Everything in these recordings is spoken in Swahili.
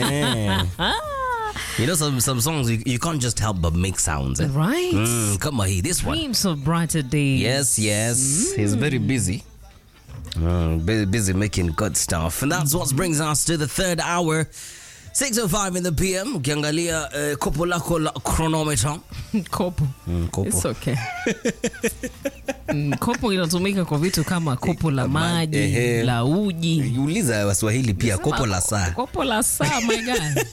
Yeah. You know, some some songs you, you can't just help but make sounds. Eh? Right. Mm, come on, this one. Dreams of brighter days. Yes, yes. He's very busy. Uh, bu- busy making good stuff. And that's what brings us to the third hour. 6.05 in the PM. Ukiangalia uh, kopo lako la chronometer. Kopo. Mm, kopo. It's okay. Mm, kopo inatumika kwa vitu kama kopo la maji, ehe. la uji. Uliza Waswahili pia kopo la saa. Kopo la saa, my God.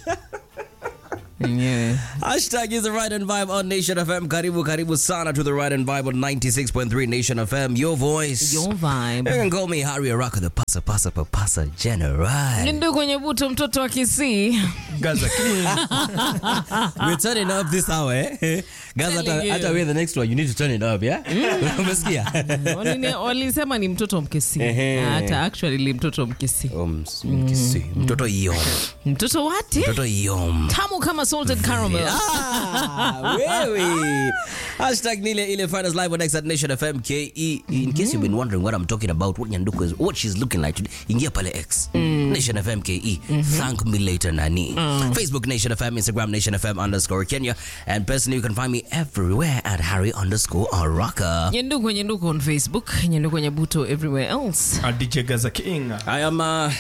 Yenyewe. Hashtag is the right and vibe on Nation FM. Karibu, karibu sana to the right and vibe on 96.3 Nation FM. Your voice. Your You vibe. can call me Harry Araka, the pasa pasa papasa general. Ndio kwenye buto mtoto wa Kisii. Gaza King. We're turning up this hour, eh? Guys, hata Telling you. hata we're the next one. You need to turn it up, yeah? Umesikia? Walini- Walisema ni mtoto Mkisii. Ehe. Hata actually ni mtoto Mkisii. Oh, ms- mkisi. Mtoto yom. Mtoto wati? Mtoto yom. Tamu kama salted caramel. Ah, wewe. Hashtag nile ile finals live on X at Nation FM KE. In case you've been wondering what I'm talking about, what Nyanduko is, what she's looking like today, ingia pale X. Nation FM KE. Thank me later, Nani. Facebook Nation FM, Instagram Nation FM underscore Kenya. And personally, you can find me everywhere at Harry underscore Araka. Nyenduko Nyenduko on Facebook, Nyenduko Nyabuto everywhere else. A DJ Gaza King. I am uh,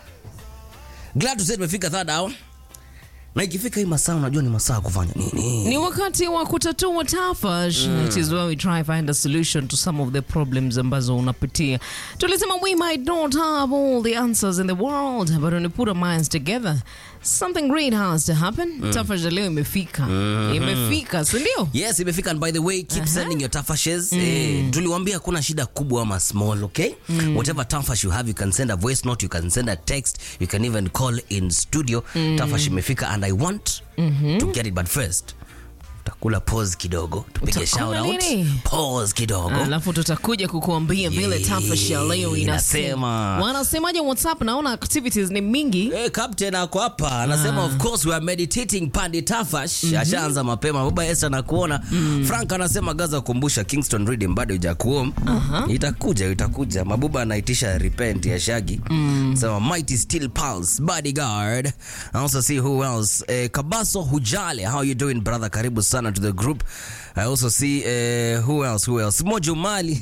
glad to say tumefika third hour. Na ikifika hii masaa unajua ni masaa ya kufanya nini? Ni wakati wa kutatua tafash. It is where we try find a solution to some of the problems ambazo unapitia. Tulisema we might not have all the answers in the world, but when we put our minds together, something great has to happen. Tafash ya leo imefika. Imefika, si ndio? Yes, imefika and by the way, keep sending your tafashes. Eh, tuliwaambia kuna shida kubwa ama small, okay? Whatever tafash you have, you can send a voice note, you can send a text, you can even call in studio. Tafash imefika and I want to get it but first utakula pause kidogo tupige Utakula shout out nini? pause kidogo alafu tutakuja kukuambia vile Yeah, tafash ya leo inasema. inasema. Wanasemaje WhatsApp? Naona activities ni mingi. Eh, captain ako hapa anasema of course we are meditating pandi tafash ashaanza mapema baba Esther nakuona Frank anasema gaza kumbusha Kingston Reading bado ijakuom itakuja itakuja mabuba anaitisha repent ya shagi sema mighty steel pulse bodyguard I also see who else eh, Kabaso Hujale how you doing brother karibu sana to the group I also see eh, who else who else Mojumali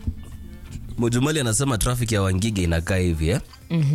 Mojumali anasema traffic ya Wangige inakaa hivi eh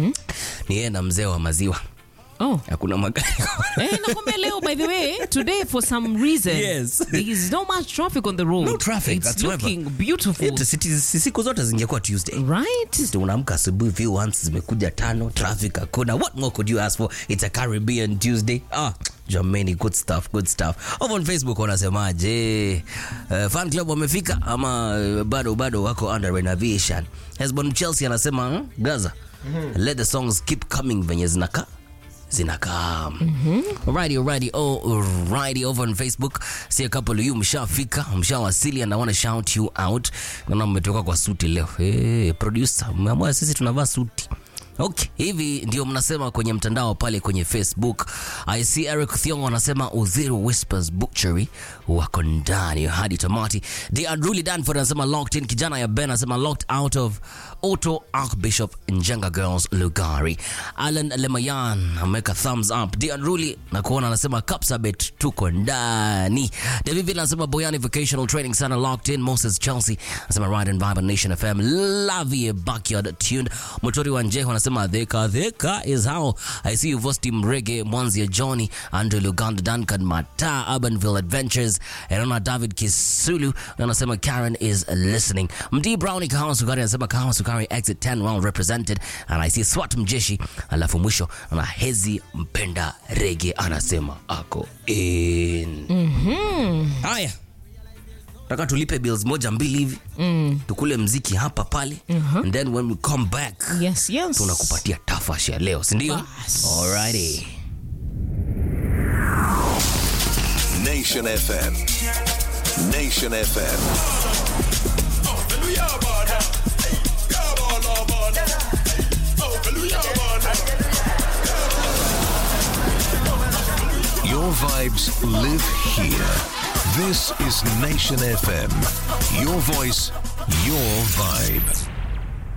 ni yeye na mzee wa maziwa Oh. hakuna magari Eh, nakwambia leo by the way today for some reason Yes. there is no much traffic on the road No traffic it's whatsoever. looking beautiful Eti siti- si- siku zote zingekuwa tuesday right Sisi unaamka asubuhi few once zimekuja tano traffic hakuna what more could you ask for it's a caribbean tuesday ah jamani good stuff good stuff over on facebook wanasemaje uh, fan club wamefika ama uh, bado bado wako under renovation hesbon chelsea anasema hmm, gaza let the songs keep coming venye zinakaa zinakaa alrighty alrighty oh, alrighty over on facebook see a couple of you mshafika mshawasili and i want to shout you out naona mmetoka kwa suti leo hey, producer mmeamua sisi tunavaa suti Okay, hivi ndio mnasema kwenye mtandao pale kwenye Facebook. I see Eric Thiongo anasema Udhiru Whispers Butchery wako ndani hadi tamati. The Adruli Danford anasema locked in. Kijana ya Ben anasema locked out of Auto Archbishop Njenga Girls Lugari. Alan Lemayan ameweka thumbs up. The Adruli na kuona anasema Kapsabet tuko ndani. David Villa anasema Boyani Vocational Training Center locked in. Moses Chelsea anasema Ride and Vibe on Nation FM. Lavie Backyard tuned. Motori wa Njeho anasema dheka dheka is how I see you Vosti Mrege Mwanzia Johnny Andrew Luganda Duncan Mata Urbanville Adventures Erona David Kisulu na anasema Karen is listening Mdi Brownie Kahawa Sukari anasema Kahawa Sukari exit 10 well represented and I see Swat Mjeshi alafu mwisho na Hezi Mpenda Rege anasema ako in haya taka tulipe bills moja mbili hivi tukule mziki hapa pale and then when we come back yes yes tunakupatia tafash ya leo sindio Bas. alrighty Nation FM. Nation FM. Your vibes live here. This is Nation FM. Your voice, your vibe.